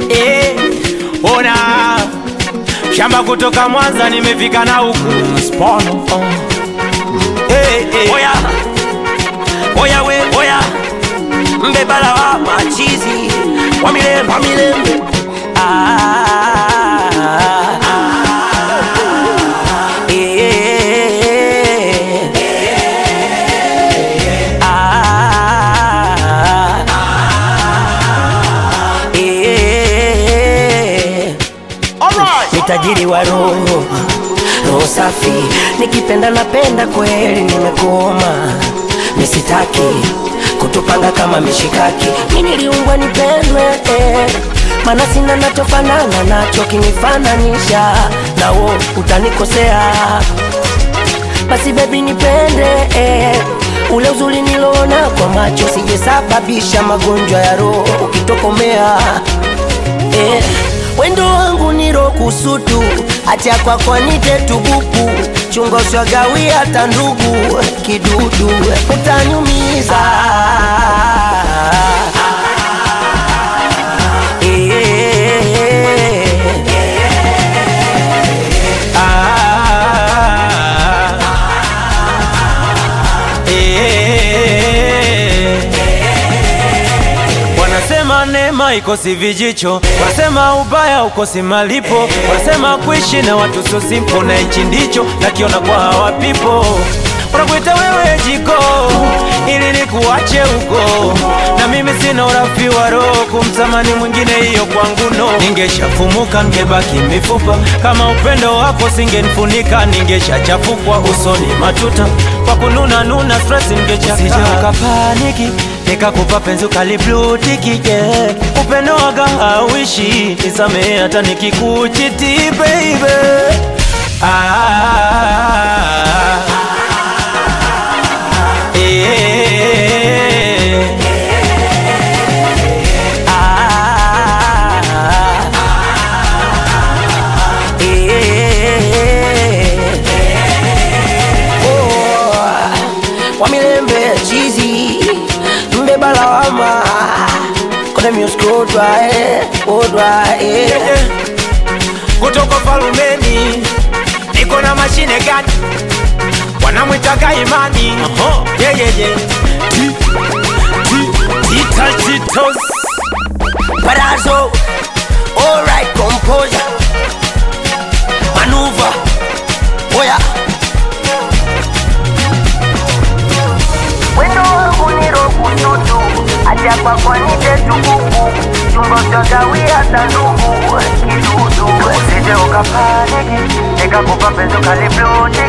eh, ona shamba kutoka Mwanza nimefika na huku Spono, oh. eh, eh. Oya, oya we, oya mbebala wa machizi wa milembe, wa milembe. Ah, eh, ah, eh. Ni tajiri wa roho, roho safi, nikipenda napenda kweli, nimekoma nisitaki kutupanga kama mishikaki. Mimi niliumbwa nipendwe, eh, maana sina nachofanana nacho, kinifananisha na wo utanikosea. Basi baby nipende, eh, ule uzuri niloona kwa macho, sijesababisha magonjwa ya roho ukitokomea eh, wendo wangu niro kusutu acha kwako nite tubuku chungo swagawi hata ndugu kidudu utanyumiza Eh, Ah, eh. Wanasema neema ikosi vijicho, wanasema ubaya ukosi malipo, wanasema kuishi na watu sio simple, na hichi ndicho nakiona kwa hawa people. Wanakuita wewe jiko ili nikuache huko, na mimi sina urafi wa roho kumtamani mwingine, hiyo kwangu no. Ningeshafumuka ningebaki mifupa, kama upendo wako singenifunika, ningeshachafukwa usoni matuta kwa kununa nuna stress ningechakaa. Usije ukapaniki nikakupa penzi ukaliblutiki yeah. Upendo waga hauishi, nisamehe hata nikikuchiti baby ah, eh, ah, eh. Oh, wa milembe chizi mbeba lawama kone music odwa eh, odwa eh. eh. kutoka falumeni niko na mashine gani wanamwitaga imani yeah, yeah, yeah. Ti- ti- tita titos Palazzo, alright, composure, maneuver, oya. Wendo wangu ni roho tutu, acha kwa kwa nite tukuku, chungo chagawi hata ndugu, kidudu. Usije ukapaniki, nikakupa penzi ukalibloti